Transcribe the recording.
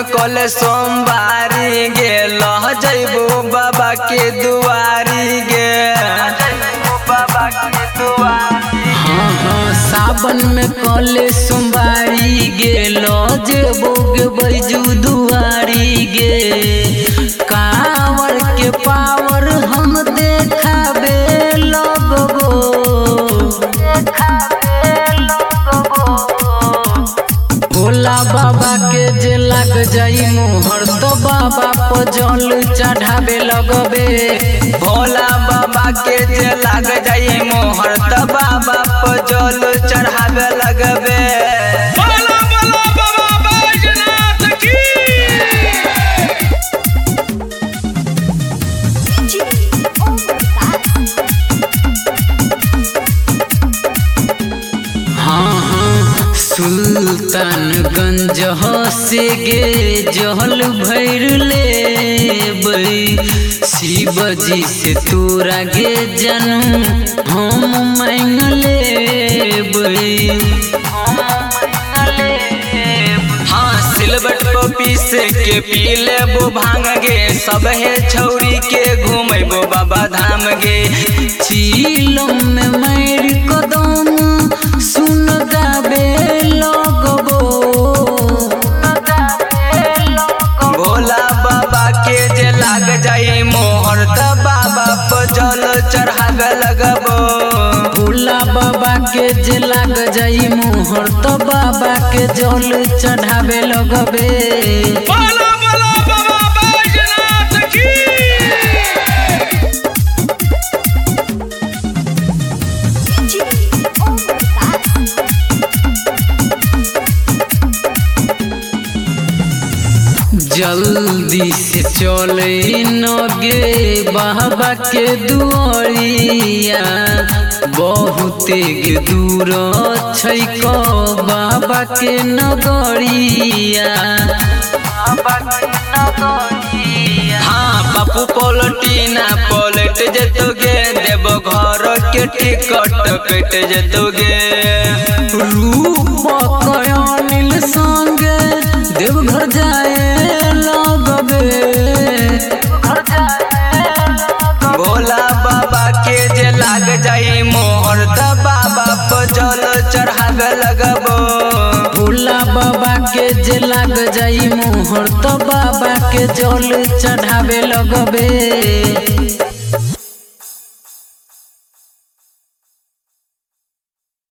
में कल सोमवारी गेल जैबो बाबा के दुआरी गे बाबा के दुआरी हाँ हाँ सावन में कले सोमवारी गेलो जेबो गे बैजू दुआरी गे कावर के पावर हम देखाबे लगबो भोला बाबा के जे लग जाई मोहर तो बाबा पर जल चढ़ावे लगबे भोला बाबा के जे लाग जाई मोहर त बाबा पर जल चढ़ावे लगबे बोला बोला बाबा बैजनाथ की हाँ हाँ सुल्तानगंज से गे जहल भैर ले शिव जी से तोरा गे जनम हम मांग ले हाँ सिलबट को पीस के पी लेबो भांग गे सब हे छौरी के घूमेबो बाबा धाम गे चीलम में मैर कदम सुन गाबे लगबो भोला बाबा के जे लाग जाई मोहर त बाबा पर जल चढ़ावे लगबो भोला बाबा के जे लाग जाई मोहर तो बाबा के जल चढ़ावे लगबे बोला बोला बाबा बैजनाथ की जल्दी से चले नगे बाबा के दुआरिया बहुते गे दूर छै को बाबा के नगरिया हाँ बापू पलटीना पलट जतोगे देव घर के टिकट कट जतोगे रूप कयानिल संगे देवघर जाए लगबे भोला बाबा के जे लाग जाई मोहर त बाबा पर जल चढ़ावे लगबो भोला बाबा के जे लाग जाई मोहर तो बाबा के जल चढ़ावे लगबे